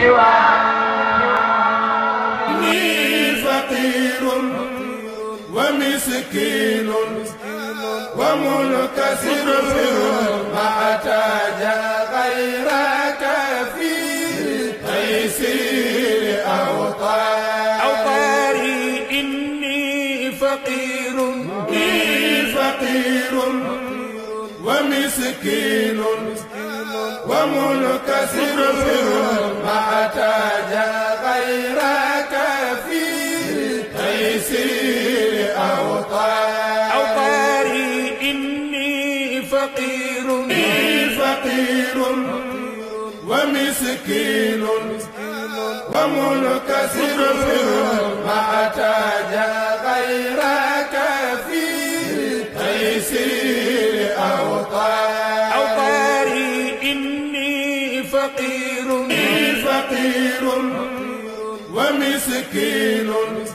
إني فقير ومسكين ومنكسر ما احتاج غيرك في تيسير أوطاري أوطاري إني فقير إني فقير ومسكين ومنكسر ما احتاج غيرك في تيسير أوطاري أوطاري إني فقير إني فقير ومسكين ومنكسر ما احتاج غيرك في تيسير أوطاري أوطاري إني فقير إني فقير ومسكين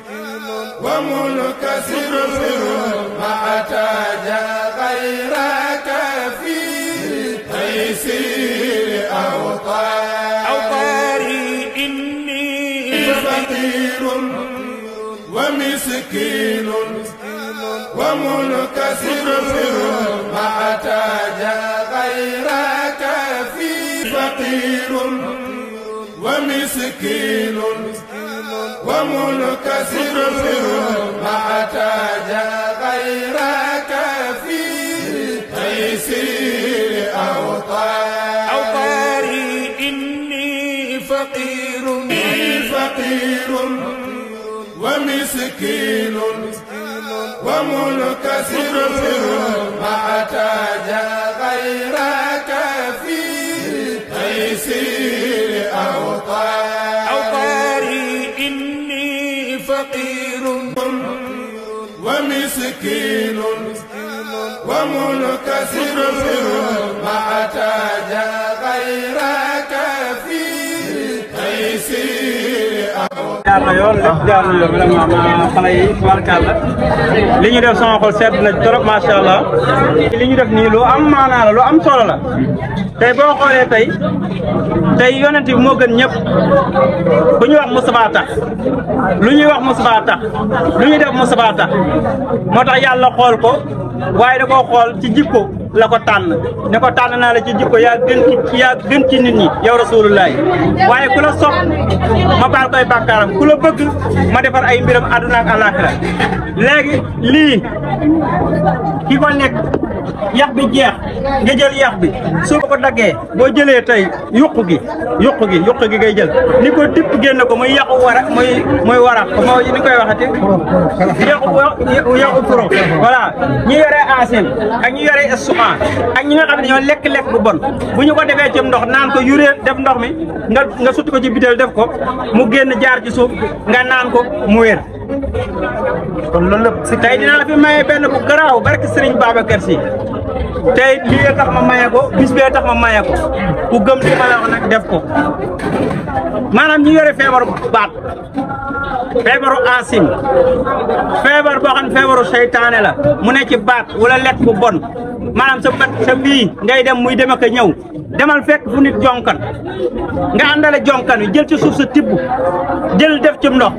ومنكسر ما احتاج غيرك في تيسير أوطاري أوطاري إني فقير ومسكين ومنكسر ما احتاج غيرك في فقير ومسكين ومنكسر ما احتاج غيرك في تيسير أوطاري أوطاري إني فقير إني فقير ومسكين ومنكسر ما احتاج غيرك في تيسير أوطاري أوطاري إني فقير ومسكين ومنكسر ما احتاج غيرك في تيسير jaar na yoon lépp jaar na yoon vraiment ma xale yi tubaarkàlla li ñu def sama xol sedd na trop macha allah li ñu def nii lu am maanaa la lu am solo la tey boo xoolee tey tey yonent bi moo gën ñëpp bu ñu wax Moustapha tax lu ñuy wax Moustapha tax lu ñuy def Moustapha tax moo tax yàlla xool ko waaye da koo xool ci jikko la ko tànn ne ko tànn naa la ci jikko yaa gën ci yaa gën ci nit ñi yow rasulullahi waaye ku la sopp ma baal koy bàkkaaram ku la bëgg ma defar ay mbiram àdduna ak àllaaxira léegi lii ki ko nekk yax bi jeex nga jël yax bi soo ko daggee boo jëlee tey yuq gi yuq gi yuq gi ngay jël ni ko dipp génn ko muy yàqu wara muy muy wara moo ni koy waxati yàqu yàqu pro voilà ñi yore asim ak ñi yore estomac ak ñi nga xam ne ñoo lekk-lekk bu bon bu ñu ko defee ci ndox naan ko yuree def ndox mi nga nga sutti ko ci bitéel def ko mu génn jaar ci suuf nga naan ko mu wér kon loolu lépp si tey dinaa la fi maye benn bu garaaw barke Serigne Babacar Sy tey lii tax ma maye ko bis bee tax ma maye ko ku gëm li ma la wax nag def ko maanaam ñi yore feebaru baat feebaru asim feebar boo xam ne feebaru seytaane la mu ne ci baat wala lekk bu bon maanaam sa bët sa bii ngay dem muy dem ak a ñëw demal fekk fu nit jonkan nga àndale jonkan wi jël ci suuf sa tibb jël def ci ndox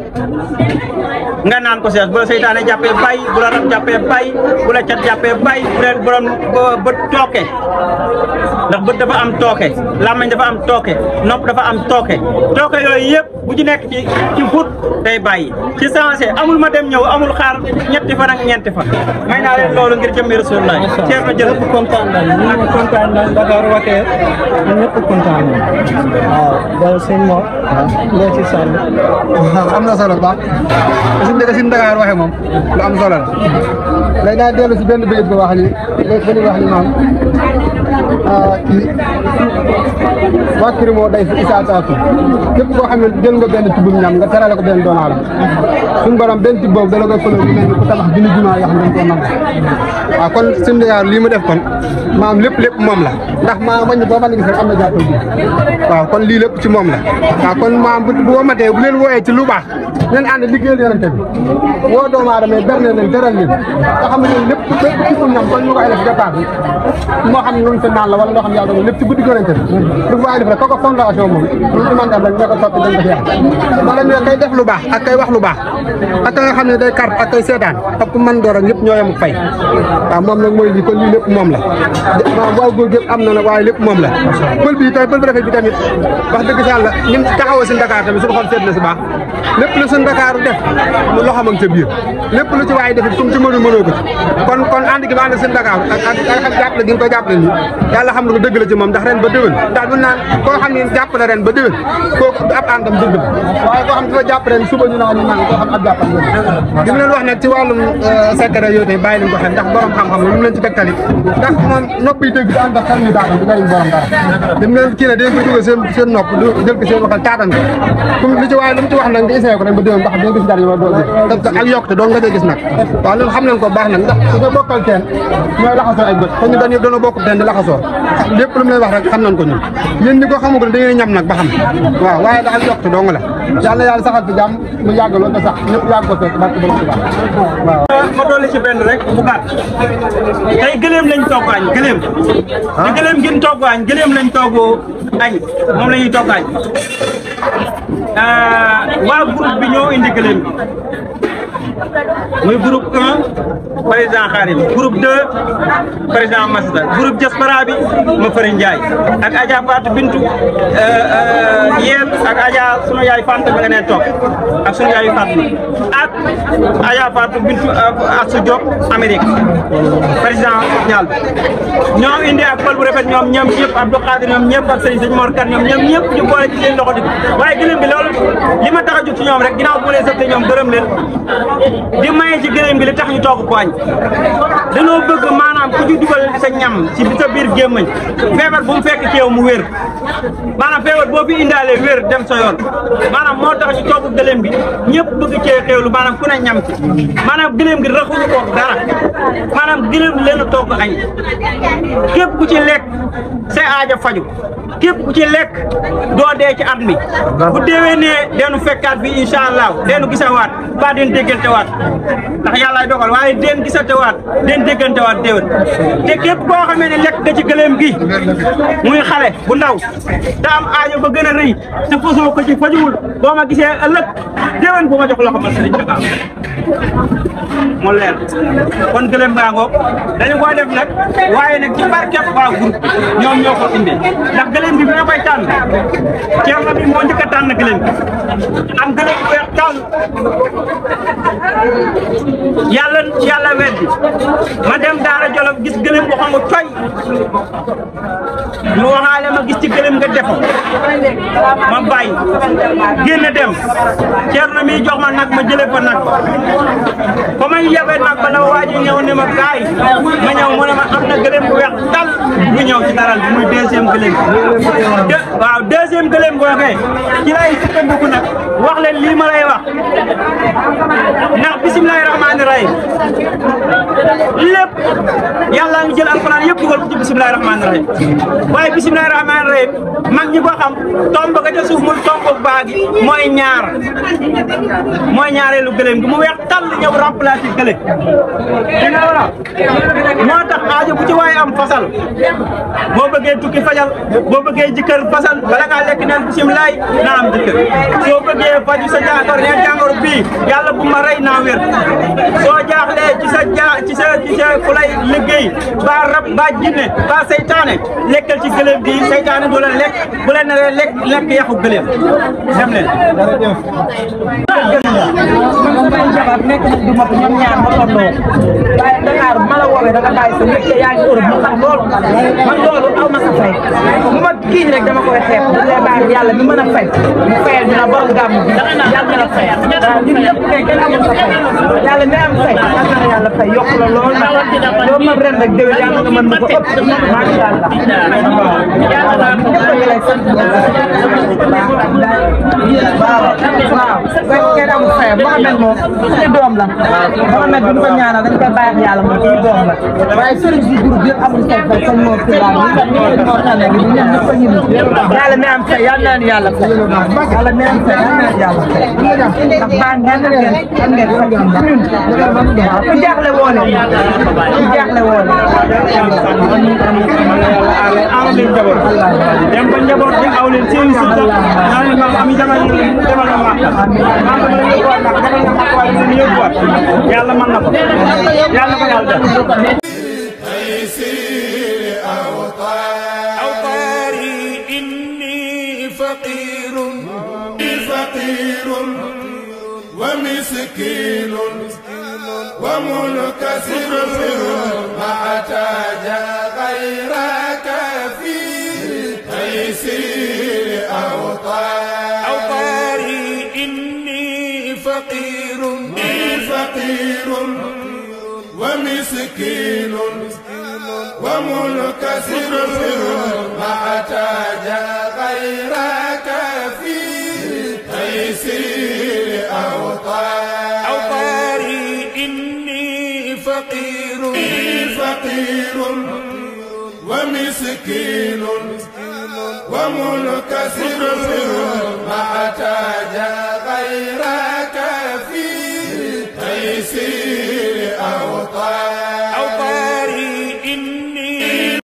nga naan ko sees bu la seytaane jàppee bay bu la rab jàppee bay bu la cat jàppee bay bu leen borom bët tooke ndax bët dafa am tooke làmmiñ dafa am tooke nopp dafa am tooke tooke yooyu yëpp bu ci nekk ci ci fut day bàyyi ci sensé amul ma dem ñëw amul xaar ñetti fan ak ñeenti fan may naa leen loolu ngir jëmmi rasulullah ceer na jël ñëpp kontaan nañu ñu ngi kontaan nañu Dakar Wateer ñun ñëpp kontaan nañu waaw daal sëñ Mor loo ci sànni am na solo bu baax suñ dëkk suñ Dakar waxee moom lu am solo la léegi naa dellu si benn bëgg bu wax ni léegi ba ñuy wax ni maam kii waa kër moo day fi isa saatu képp koo xam ne jël nga benn tibbum ñam nga terale ko benn doomu aadama suñ borom benn tibb boobu dala koy fële mu mel ni ku tabax junni jumaa yoo xam ne dañ koo nangu waaw kon suñ Dakar lii mu def kon maam lépp lépp moom la ndax maam wañ boo mën a gis rek am na jàppal bi waaw kon lii lépp ci moom la waaw kon maam bu bu womatee bu leen wooyee ci lu baax ngeen ànd liggéeyal yonente bi woo doomu aadama yi berne leen teral leen nga xam ne lépp lépp ci ñam kon ñu koy def départ bi moo xam ne lu ñu fi naan la wala loo xam ne yàlla dogal lépp ci guddi yonente bi lu waaye def rek kooku fondation moom lu ci mën def rek ñoo ko sotti dañ ko fi yàq wala ñu kay def lu baax ak kay wax lu baax ak ka nga xam ne day carte ak kay seetaan ak ku mën door ak ñëpp ñoo yem fay waaw moom nag mooy lii kon lii lépp moom la waaw waaw góor gépp am na nag waaye lépp moom la pël bi tey pël bu rafet bi tamit wax dëgg si yàlla ni mu taxawoo si Dakar tamit suñu xol seet na si baax lépp lu suñu Dakar def mu loxo ma ca biir lépp lu ci waaye def kum ci mënul mënoo ko ci kon kon ànd gi ma ànd seen Dakar ak ak ak jàppale gi nga ko jàppale nii yàlla xam na ko dëgg la ci moom ndax ren ba déwén ndax du naan koo xam ne jàppale ren ba déwén kooku ab àndam dëgg la waaye koo xam dafa jàpp ren suba ñu naan man koo xam ab jàppal la li mu leen wax nag ci wàllum secret yooyu tey bàyyi leen ko xel ndax borom xam-xam la lu mu leen ci tegtali ndax moom nopp yi dégg di ànd ak xel ñu daatan di jëriñ borom dara li mu leen kii ne dañ ko dugal seen seen nopp jël ko seen waxal taatan ko comme li ci waaye lu mu ci wax nag nga essayé ko ren ba déwén ndax doo gis dara yi doo gis ak yokkute doo nga dee gis nag waaw loolu xam nañ ko baax nag ndax su nga bokkal teen ñooy laxasoo ay bët te ñu dañu doona bokk teen di laxasoo lépp lu mu lay wax rek xam nañ ko ñun yéen ñi ko xamagul da ngeen ñam nag ba xam waaw waaye daal yokkute doo nga la yàlla yàlla saxal fi jàmm mu yàgg loolu ba sax ñëpp yàgg ko fekk barke borom Tuubaa waaw ma dolli ci benn rek bu gàtt tey gëléem lañ togg añ gëléem di gëléem gin togg añ gëléem lañ togg añ moom la ñuy togg añ waa groupe bi ñoo indi gëléem bi muy groupe 1 président Khadim groupe 2 président Masata groupe diaspora bi ma Fari Ndiaye ak Adja Fatou Bintu yéen ak Adja sunu yaay Fanta bi nga nee toog ak sunu yaay Fatou ak Adja Fatou Bintu ak su Diop Amérique président ñaal bi ñoom indi ak pël bu rafet ñoom ñoom ñëpp Abdou Khadir ñoom ñëpp ak sëñ sëñ Mor Kane ñoom ñoom ñëpp ñu boole ci seen loxo di waaye gëlëm bi loolu li ma tax a jóg ci ñoom rek ginnaaw bu ma leen sëfte ñoom gërëm leen di maye ci gëlëm gi li tax ñu togg ko añ dañoo bëgg maanaam ku ci dugal sa ñam ci sa biir gémmañ feebar bu mu fekk ci yow mu wér maanaam feebar boo fi indaalee wér dem sa yoon maanaam moo tax ñu togg gëlëm bi ñëpp bëgg cee xéewlu maanaam ku ne ñam ci maanaam gëlëm gi raxuñu ko dara maanaam gëlëm leen a togg añ képp ku ci lekk say aaja faju képp ku ci lekk doo dee ci at mi bu déwee nee deenu fekkaat bi incha allah deenu gisawaat ba den déggante waat ndax yàllaay dogal waaye den gisante waat den déggante waat déwén te képp koo xamee ne lekk nga ci gëléem gi muy xale bu ndaw te am aajo ba gën a rëy te fasoo ko ci fajuwul boo ma gisee ëllëg déwén bu ma jox loxo man sëriñ Dakar mu leer kon gëléem baa ngoog dañu koy def nag waaye nag ci barkeb waa groupe ñoom ñoo ko indi ndax gëléem bi bi nga koy tànn ceerno bi moo njëkk a tànn gëléem bi am gëléem bu weex tànn yàlla yàlla weddi ma dem daara jolof gis gëléem bu xam nga coy ñu waxaale ma gis ci gëléem nga defo ma bàyyi génn dem ceerno mi jox ma nag ma jële fa nag ba may yebe nag ba la waa ji ñëw ne ma gaay ma ñëw mu ne ma am na gëléem bu weex tal bu ñëw ci daral bi muy deuxième gëléem de waaw deuxième gëléem boobee ci lay sukkandiku nag wax leen lii ma lay wax ndax bisimilahi rahmaani rahim lépp yàlla ngi jël alquran yëpp dugal ko ci bisimilahi rahmaani rahim waaye bisimilahi rahmaani rahim mag ñi ko xam tomb ga ca suuf muy tomb baa gi mooy ñaar mooy ñaareelu gëléem gi mu weex tàll ñëw remplacé gëlé dina wala moo tax aajo bu ci waaye am fasal boo bëggee tukki fajal boo bëggee jikkër fasal bala ngaa lekk neen bisimilahi naa am jikkër soo bëggee faju sa jàngoro neen jàngoro bii yàlla bu ma rey naa wér soo jaaxlee ci sa jaa ci sa ci sa ku lay liggéey ba rab ba jinne ba seytaane lekkal ci gëléem gi seytaane du la lekk bu leen naree lekk lekk yaxu gëléem dem leen man may jabar nekk nañ du mat ñoom ñaar ma tolloo waaye Dakar ma la woowee da nga bàyyi sa métier yaa ngi Europe mu xam loolu man loolu aw ma sa fay bu ma kii rek dama koy xeeb bu lay bàyyi yàlla mi mën a fay mu fayal ñu na borom gàmm bi yàlla na la fay waaw ñun ñëpp kay kenn amul sa fay yàlla mi am fay yàlla na yàlla fay yokk la lool nag loo mën ren rek déwén yàlla nga mën mu ko ëpp macha allah waaw ñëpp a ngi lay sant waaw waaw kenn amul fayam Mohamed moom suñu doom la Mohamed bi ñu ko ñaanal dañ koy bàyyi ak yàlla moom suñu doom la waaye sëriñ si groupe yëpp amul say fay comme moo fi daal ñi moo tane gi ñun ñëpp a ñu yàlla mi am fay yàlla naan yàlla fay yàlla mi am fay yàlla naan yàlla fay ndax baa ngeen ngeen am ngeen fay ñun waaw jaaxle woon ñu jaaxle woon aar leen njaboot dem ba njaboot bi aw leen seen suuf sax naa leen maam ami jamono demal na màkk maam dama leen yóbbuwaat màkk demal na màkk waaye suñu yóbbuwaat yàlla mën na ko yàlla ko yàlla def تيسير أوطان أوطاري إني فقير فقير ومسكين ومنكسر ما احتاج غيرك في تيسير أوطان أوطاري إني فقير فقير ومسكين ومنكسر ما احتاج غيرك في تيسير أوطان أوطاري إني فقير فقير ومسكين ومنكسر ما احتاج